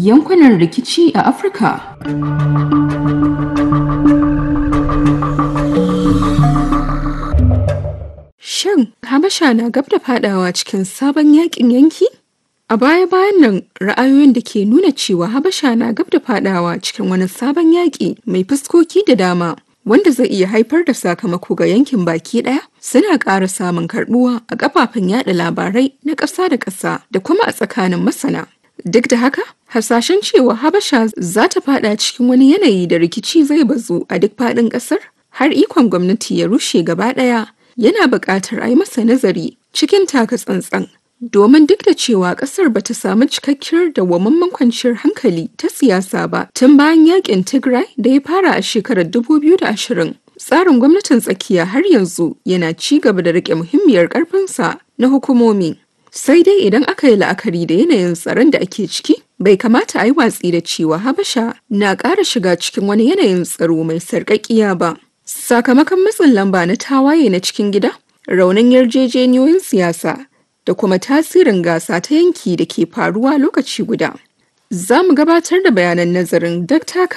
yankunan rikici a Afirka. Shin Habasha na gab da fadawa cikin sabon yakin yanki? A baya-bayan nan ra'ayoyin da ke nuna cewa Habasha na gab da fadawa cikin wani sabon yaƙi mai fuskoki da dama wanda zai iya haifar da sakamako ga yankin baki ɗaya suna ƙara samun karɓuwa a kafafen yada labarai na ƙasa da ƙasa da kuma a tsakanin masana. Duk da haka, hasashen cewa Habasha za ta fada cikin wani yanayi da rikici zai bazu a duk faɗin ƙasar har ikon gwamnati ya rushe gaba ɗaya yana buƙatar a yi masa nazari cikin taka tsantsan. Domin duk da cewa ƙasar ba ta samu cikakkiyar dawwammamen kwanciyar hankali ta siyasa ba tun bayan yakin Tigray da ya fara a shekarar 2020. Tsarin gwamnatin tsakiya har yanzu yana ci gaba da riƙe muhimmiyar ƙarfinsa na hukumomi. Sai dai idan aka yi la'akari da yanayin tsaron da ake ciki, bai kamata a yi watsi da cewa Habasha na ƙara shiga cikin wani yanayin tsaro mai sarƙaƙiya ba. Sakamakon matsin lamba na tawaye na cikin gida, raunin yarjejeniyoyin siyasa da kuma tasirin gasa ta yanki da ke faruwa lokaci guda. Za mu gabatar da bayanan nazarin Dr.